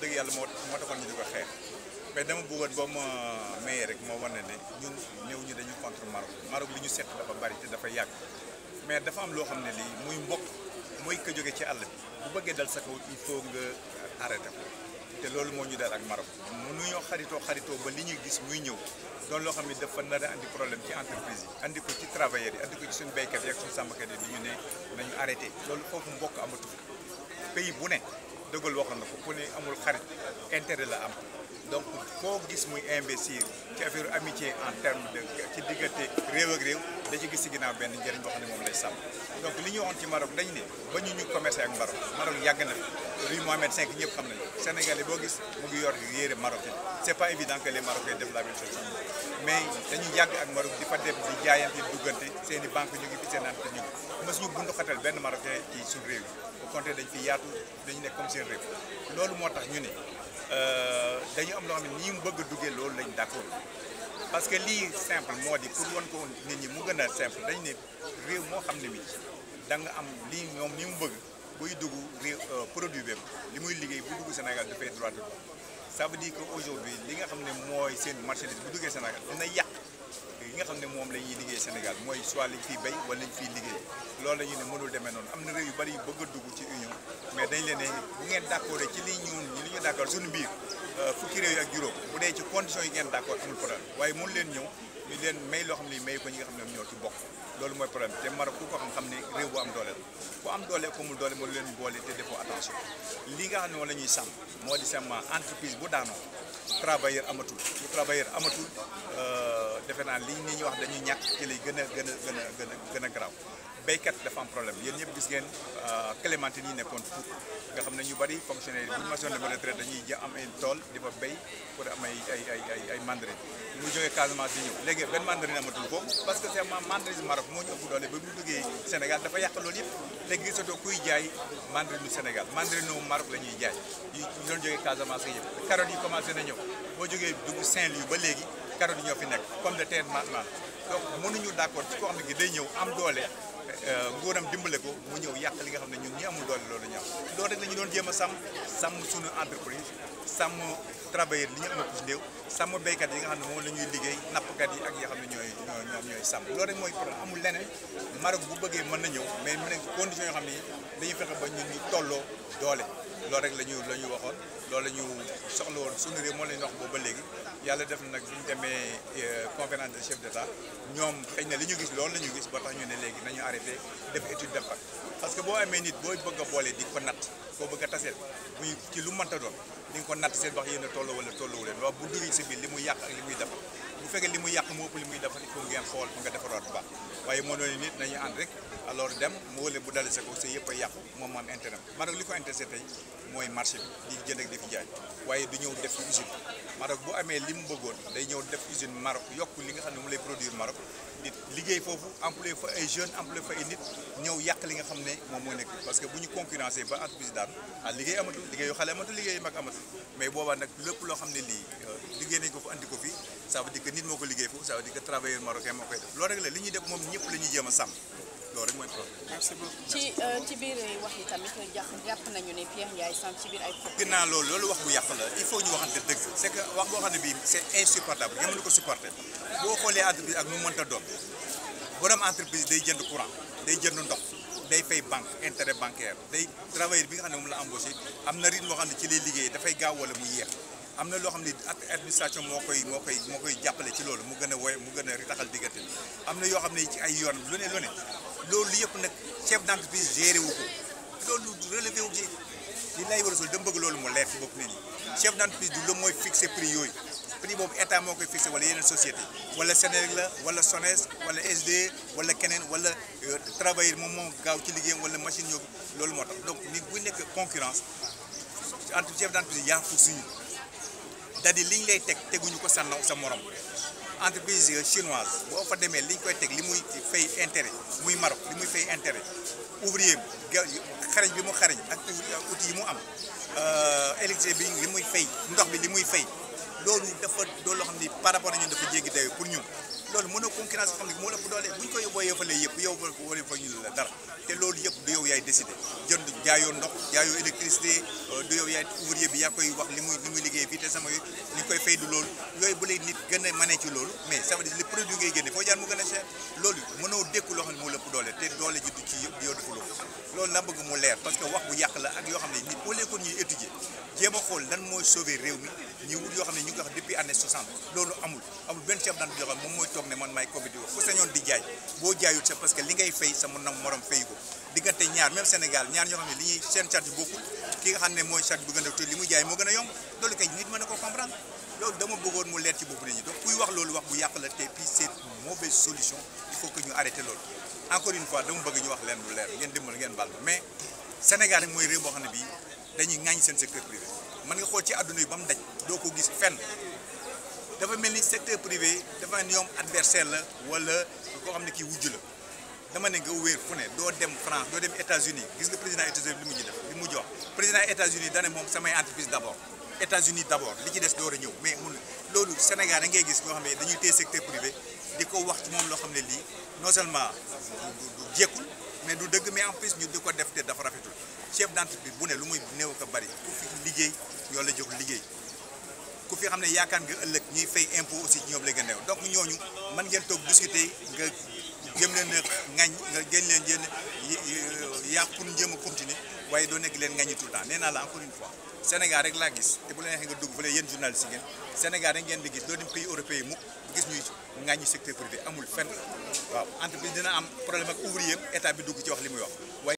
dëgg yàlla moo moo taxoon ñu di ko xeex mais dama bëggoon boo ma mayee rek moo wane ne ñun néew ñu dañu contre Maroc Maroc li ñu seet dafa bari te dafa yàgg mais dafa am loo xam ne lii muy mbokk mooy ko jóge ci àll bi bu bëggee dal sa kaw il faut nga arrêté ko te loolu moo ñu dal ak Maroc mënuñoo xaritoo xaritoo ba li ñuy gis muy ñëw doon loo xam ne dafa nar a andi problème ci entreprise yi andi ko ci travailleurs yi andi ko ci suñu béykat yi ak suñu sàmmkat yi di ñu ne nañu arrêté loolu foofu mbokk amatu pays bu ne dëggal waxoon na ko ku ne amul xarit intérêt la am donc koo gis muy investir ci affaire amitié en terme de ci diggante réew ak réew da ci gis ci ginnaaw benn njëriñ boo xam ne moom lay sàmm donc li ñu waxoon ci Maroc dañ ne ba ñu ñu commercé ak Maroc Maroc yàgg na fi rue Mohamed V ñëpp xam nañu Sénégalais boo gis mu ngi yor yére marocain c'est pas évident que les Marocains def la même chose mais dañu yàgg ak Maroc di fa dem di jaayante duggante seen i banque ñu ngi fi seen ante ñu ngi mësuñu bundu xatal benn Marocain ci suñu réew yi au contraire dañ fi yaatu dañu nekk comme seen réew loolu moo tax ñu ne dañu am loo xam ne nii mu bëgg a duggee loolu lañ d'accord parce que lii simple moo di pour wan ko nit ñi mu gën a simple dañ ne réew moo xam ne mi da nga am lii ñoom ni mu bëgg buy dugg réew produit bi li muy liggéey bu dugg Sénégal dafay droit de ça veut dire que aujourd'hui li nga xam ne mooy seen marchandise bu duggee Sénégal dina yàq yi nga xam ne moom la ñuy liggéey Sénégal mooy soit lañ fiy béy wala lañ fiy liggéey loolu la ñu ne mënul demee noonu am na réew yu bari yu bëgg a dugg ci union mais dañ leen ne bu ngeen d'accord ci li ñun li ñu d'accord suñu biir fukki réew yi ak juróom bu dee ci conditions yi ngeen d'accord amul problème waaye mënu leen ñëw ñu leen may loo xam ne may ko ñi nga xam ne ñoo ci bokk loolu mooy problème te Maroc ku ko xam xam ne réew bu am doole la bu am doole ko mu doole mënu leen boole te defoo attention li nga xam ne moom la ñuy sàmm moo di seulement entreprise bu daanoo travailleur amatul bu travailleur amatul defe naa li nit ñi wax dañuy ñàkk ci lay gën a gën a gën a gën a gën a garaaw béykat dafa am problème yéen ñëpp gis ngeen clémentine yi nekkoon Pout nga xam ne ñu bari fonctionnaire yi bu ñu masoon dem retraite dañuy ja am ay tool di fa béy pour am ay ay ay ay ay mandarine mu jógee Casamance di ñëw léegi benn mandarine amatul foofu parce que c'est mandarine Maroc moo ñu ëpp doole ba mu duggee Sénégal dafa yàq loolu yëpp léegi gisatoo kuy jaay mandarine Sénégal mandarine Maroc la ñuy jaay yu doon jógee Casamance ak yëpp carottes yi commencé na ñëw boo jógee dugg Saint-Louis ba léegi carottes yi ñoo fi nekk pomme de terre maintenant donc mënuñu d'accord ci koo xam ne gi day ñëw am doole nguuram dimbale ko mu ñëw yàq li nga xam ne ñun ñi amul doole loolu ñaaw loolu rek la ñu doon jéem a sàmm sàmm suñu entreprise sàmm travailleur li ñu am ci néew sàmm béykat yi nga xam ne moom la ñuy liggéey nappkat yi ak yi nga xam ne ñooy ñoom ñooy sàmm loolu rek mooy problème amul leneen Maroc bu bëggee mën na ñëw mais mu ne conditions yoo xam ne dañuy fexe ba ñun ñu tolloo doole loolu rek la ñu la ñu waxoon loolu la ñu soxla woon suñu réew moo la ñu wax boobu ba léegi yàlla def na nag bu ñu demee conférence des chefs d'État ñoom xëy na li ñu gis loolu la ñu gis ba tax ñu ne léegi nañu arrêté def étude d'impact parce que boo amee nit boo bëgg a boole di ko natt koo bëgg a taseel muy ci lu mënta doon di nga ko natt seen wax yéen a tolloo wala tolloo leen waaw bu duggee si biir li muy yàq ak li muy defar bu fekkee li muy yàq moo ëpp li muy defar il faut ngeen xool fu nga defaraat bu baax waaye moo doon nit nañu ànd rek alors dem mu wële bu dalee sa kaw sa yëpp a yàqu moom am intérêt Maroc li ko intéressé tey mooy marché bi di jënd ak di fi jaay waaye du ñëw def fi usine Maroc bu amee li mu bëggoon day ñëw def usine Maroc yokk li nga xam ne mu lay produire Maroc di liggéey foofu employé fa ay jeunes employé fa ay nit ñëw yàq li nga xam ne moom moo nekk parce que bu ñu concurrencé ba entreprise daanu ah liggéey amatul liggéeyu xale amatul liggéeyu mag amatul mais boobaa nag lépp loo xam ne lii liggéey nañ ko fa andi ko fii ça veut dire que nit moo ko liggéey foofu ça veut dire que travailleur marocain moo koy def loolu rek la li ñuy def moom ñëpp la ñuy jéem a sàmm loolu rek mooy problème. merci beaucoup. ci ci biir wax yi tamit jàpp jàpp nañu ne Pierre Ndiaye sant ci biir ay. gën naa loolu loolu wax bu yàq la il faut ñu waxante dëgg c'est que wax boo xam ne bii c'est insupportable nga mën ko supporter boo xoolee entreprise ak nu mu mënta doon borom entreprise day jënd courant day jënd ndox day fay banque intérêt bancaire day travailleur bi nga xam ne moom la embauché am na rythme moo xam ne ci lay liggéey dafay gaaw wala mu yéex am na loo xam ne administration moo koy moo koy moo koy jàppale ci loolu mu gën a woy mu gën a ritaxal diggante am na yoo xam ne ci ay yoon lu ne lu ne loolu yëpp nag chef d'entreprise géré wu ko loolu relevé wu ci li lay war a sol dama bëgg loolu mu leer ci bopp nit ñi chef d'entreprise du la mooy fixé prix yooyu prix boobu état moo koy fixé wala yeneen société wala Senelec la wala SONES wala SDE wala keneen wala travailleur moom moo gaaw ci liggéeyam wala machine ñoo loolu moo tax donc nit bu nekk concurrence entre chef d'entreprise yaa fu suñu c'est-à-dire li ñu lay teg teguñu ko sa naw sa morom entreprise chinoise boo fa demee li ñu koy teg li muy fay intérêt muy Maroc li muy fay intérêt ouvrier xarañ bi mu xarañ ak outil yi mu am électricité bi li muy fay ndox bi li muy fay loolu dafa loolu loo xam ni par rapport ak ñun dafa jéggi dayo pour ñun loolu mënoo concurrence xam ne moo la ëpp doole bu ñu ko yóbboo yëfalee yëpp yow wala fa ñu la dara te loolu yëpp du yow yaay décidé jënd jaayoo ndox jaayoo électricité du yow yaay ouvrier bi yaa koy wax li muy li muy liggéey fii te sama li nga koy fay du loolu yooyu bu lay nit gën a mënee ci loolu mais ça veut dire le produit ngay génne foo jaar mu gën a cher loolu mënoo dékku loo xam ne moo la ëpp doole te doole ji du ci yëpp yow defuloo loolu na bëgg mu leer parce que wax bu yàq la ak yoo xam ne nit au lieu que ñuy étudier jéem a xool lan mooy sauver réew mi ñu wut yoo xam ne ñu ngi ko wax depuis année 60 loolu amul amul benn chef d'entreprise yoo xam moom mooy toog ne man maay Covid wax ku sañoon di jaay boo jaayul c'est parce que li ngay fay sa mën na morom fay ko diggante ñaar même Sénégal ñaar ñoo xam ne li ñuy seen charge bokkul ki nga xam ne mooy charge bu gën a tuuti li muy jaay moo gën a yomb loolu kay nit mën na ko comprendre loolu dama bëggoon mu leer ci bopp nit ñi donc kuy wax loolu wax bu yàq la te puis c'est une mauvaise solution il faut que ñu arrêté loolu encore une fois dama bëgg ñu wax leen lu leer ngeen dimbal ngeen baal ma mais Sénégal rek mooy réew boo xam ne bii dañuy ŋàññ seen secteur privé mën nga xool ci àdduna yi ba mu daj doo ko gis fenn dafa mel ni secteur privé dafa ñoom adversaire la wala koo xam ne kii wujj la dama ne nga wéer fu ne doo dem France doo dem États-Unis gis nga président États-Unis li mu ji def li mu jox président États-Unis dane moom samay entreprise d'abord États-Unis d'abord li ci des door a ñëw mais mun loolu Sénégal da ngay gis ñoo xam ne dañuy téye secteur privé di ko wax ci moom loo xam ne lii non seulement du jekkul mais du dëgg mais en plus ñu di ko def te dafa rafetul chef d'entreprise bu ne lu muy néew ko bari ku fi liggéey yoo la jox liggéey ku fi xam ne yaakaar nga ëllëg ñuy fay impôt aussi ci ñoom la gën a néew donc ñooñu mën ngeen toog discuter nga jëm leen a ŋañ nga gën leen jën yàq pour jëm a continuer waaye doo nekk leen ŋañi tout le temps nee naa la encore une fois Sénégal rek laa gis te bu la neexee nga dugg fële yéen journaliste yi ngeen Sénégal rek ngeen di gis doo dem pays européen mukk gis ñuy ŋañi secteur privé amul fenn waaw entreprise dina am problème ak ouvrier état bi dugg ci wax li muy wax